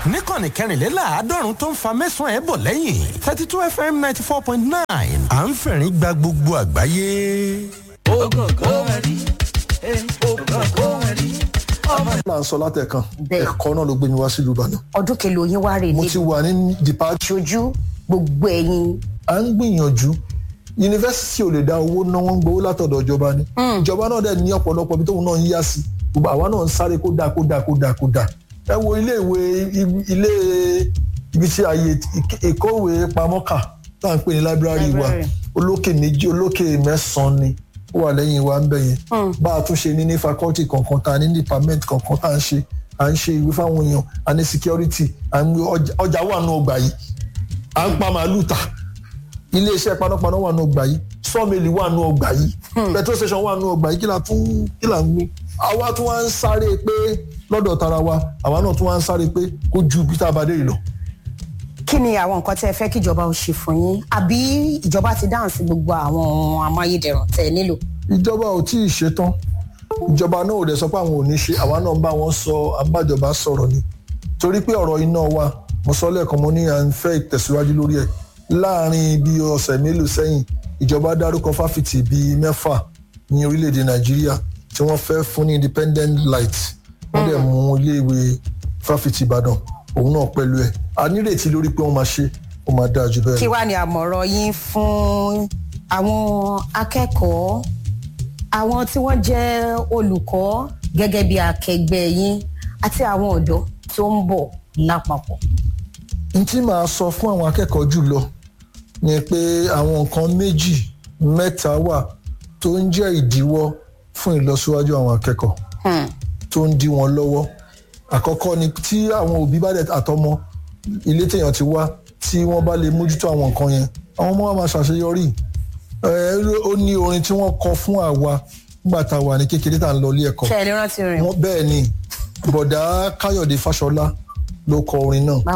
níkànnì kẹrìnléláàádọ́rùn tó ń fa mẹ́sàn-án ẹ̀ bọ̀ lẹ́yìn thirty two fm ninety four point nine à ń fẹ̀rín gba gbogbo àgbáyé. ògògó ẹ̀rí ògògó ẹ̀rí ọmọ là ń sọ látẹ̀kan Bẹ́ẹ̀. ẹ̀kọ́ náà ló gbé mi wá sílùú ìbàdàn ọdún kelo yín wá rè mo ní ti wà ní dìpáàtì ìṣojú gbogbo ẹ̀yin à ń gbìyànjú yunifásitì ò lè dá owó ná wọn ń gbowó látọ̀dọ̀ ìjọba ni ìjọba náà dẹ̀ ní ọ̀pọ̀lọpọ̀ ibi tóun náà ń yá sí gbogbo àwa náà ń sáré kó dáa kó dáa kó dáa kó dáa ẹ wo ilé ìwé ibi- ilé ibi tí ààyè ìk- ìkówé pamọ́ kà tá à ń pè ní láìbírárì wa Library. olókè méjì olókè mẹ́sàn-án ni ó wà lẹ́yìn wa ń bẹ̀ yẹn bá a tún ṣe ní ní faculty kankan tá a ní department kankan tá a ń ṣe à ń ṣe ìwé fáwọn èèyàn à ní security à ń gbé ọjà- ọjà wà nù ọgbà yìí à ń pa màálù ta iléeṣẹ́ panápaná wà nù ọgbà yìí sọ́ọ̀mẹ́lì wà nù ọgbà yìí petrol station wà nù ọgbà yìí kí la tún kí la ń gbé àwa tún wá ń sáré pé lọ́dọ̀ tara wa àwa náà tún wá ń sáré pé kó ju bí tá a bá dé yìí lọ. kí ni àwọn nǹkan tẹ́ ẹ fẹ́ kí ìjọba ó ṣe fún yín àbí ìjọba ti dáhùn sí gbogbo àwọn ohun amáyédẹrùn tẹ́ ẹ nílò. ìjọba ò tí ì ṣetán ìjọba náà ò dẹ̀ sọ pé àwọn ò ní ṣe àwa náà ń bá wọn sọ abájọba sọ̀rọ̀ ni torí pé ọ̀rọ̀ iná wa mo sọ lẹ́ẹ̀kan mo ní à ń fẹ́ ìtẹ̀síwájú lórí ẹ̀ láàrin bí ọ̀sẹ̀ mélòó sẹ́yìn ìjọba dárúkọ fáfitì bíi mẹ́fà ní orílẹ̀-èdè nàìjíríà tí wọ́n fẹ́ fún ní independent light wọ́n dẹ̀ mú iléèwé fáfitì ìbàdàn òun náà pẹ̀lú ẹ̀ a nírètí lórí pé wọ́n máa ṣe ó máa dáa jù bẹ́ẹ̀ kí lọ. wàá ní àmọ̀ràn yín fún àwọn akẹ́kọ̀ọ́ àwọn tí wọ́n jẹ́ olùkọ́ gẹ́gẹ́ bí akẹgbẹ́ yín àti àwọn ọ̀dọ́ tó ń bọ̀ lápapọ̀. n tí màá sọ fún àwọn akẹ́kọ̀ọ́ jùlọ ni pé àwọn nǹkan méjì mẹ́ta wà tó ń jẹ́ ìdíwọ́ fún ìlọsíwájú àwọn akẹ́kọ̀ọ́ Hmm. tó ń dí wọn lọ́wọ́ àkọ́kọ́ ni tí àwọn òbí bá dẹ̀ àtọmọ ilé téèyàn ti wá tí wọ́n bá lè mójútó àwọn nǹkan yẹn àwọn ọmọ wa máa ṣàṣeyọrí ẹ ó ní orin tí wọ́n kọ fún àwa nígbà tá a wà ní kékeré tá à ń lọ ilé ẹ̀kọ́ ṣe é lè rántí rìn Wọ́n- bẹ́ẹ̀ ni bọ̀dá káyọ̀dé fáṣọlá ló kọ orin náà